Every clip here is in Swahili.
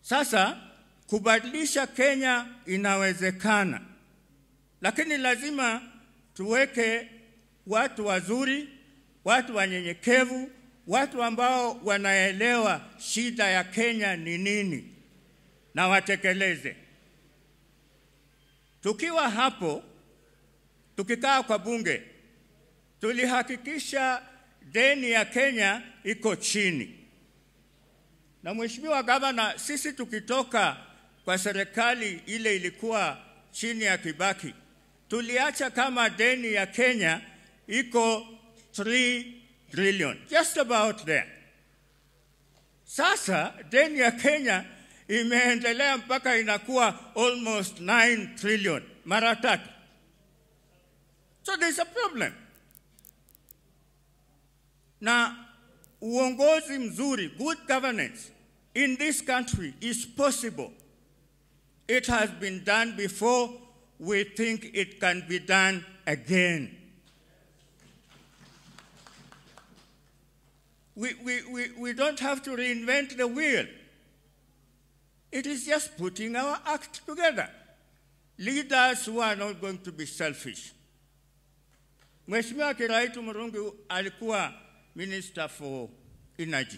Sasa kubadilisha Kenya inawezekana, lakini lazima tuweke watu wazuri, watu wanyenyekevu, watu ambao wanaelewa shida ya Kenya ni nini na watekeleze. Tukiwa hapo, tukikaa kwa bunge, tulihakikisha deni ya Kenya iko chini. Na Mheshimiwa Gavana, sisi tukitoka kwa serikali ile ilikuwa chini ya Kibaki, tuliacha kama deni ya Kenya iko 3 trillion, just about there. Sasa deni ya Kenya imeendelea mpaka inakuwa almost 9 trillion, mara tatu. So there's a problem. Na uongozi mzuri, good governance in this country is possible. It has been done before. We think it can be done again. We, we, we, we don't have to reinvent the wheel. It is just putting our act together. Leaders who are not going to be selfish. Mheshimiwa Kiraitu Murungi alikuwa Minister for Energy.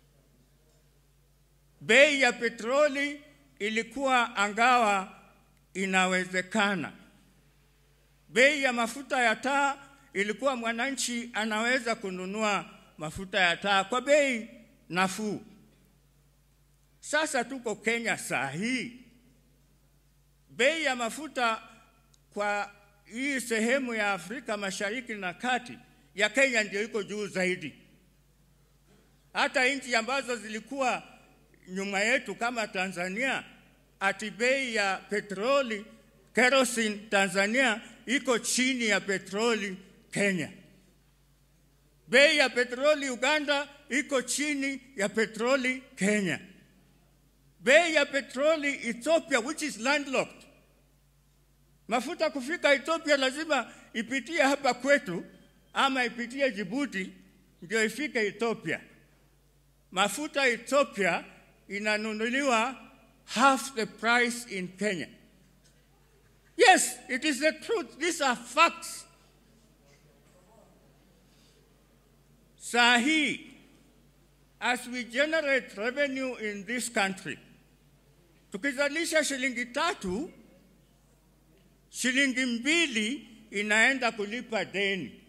Bei ya petroli ilikuwa angawa inawezekana. Bei ya mafuta ya taa ilikuwa mwananchi anaweza kununua mafuta ya taa kwa bei nafuu. Sasa tuko Kenya saa hii, bei ya mafuta kwa hii sehemu ya Afrika Mashariki na Kati ya Kenya ndio iko juu zaidi. Hata nchi ambazo zilikuwa nyuma yetu kama Tanzania, ati bei ya petroli kerosene Tanzania iko chini ya petroli Kenya. Bei ya petroli Uganda iko chini ya petroli Kenya. Bei ya petroli Ethiopia which is landlocked. Mafuta kufika Ethiopia lazima ipitie hapa kwetu ama ipitie Djibouti ndio ifike Ethiopia. Mafuta Ethiopia inanunuliwa half the price in Kenya. Yes, it is the truth. These are facts. Saa hii, as we generate revenue in this country, tukizalisha shilingi tatu, shilingi mbili inaenda kulipa deni.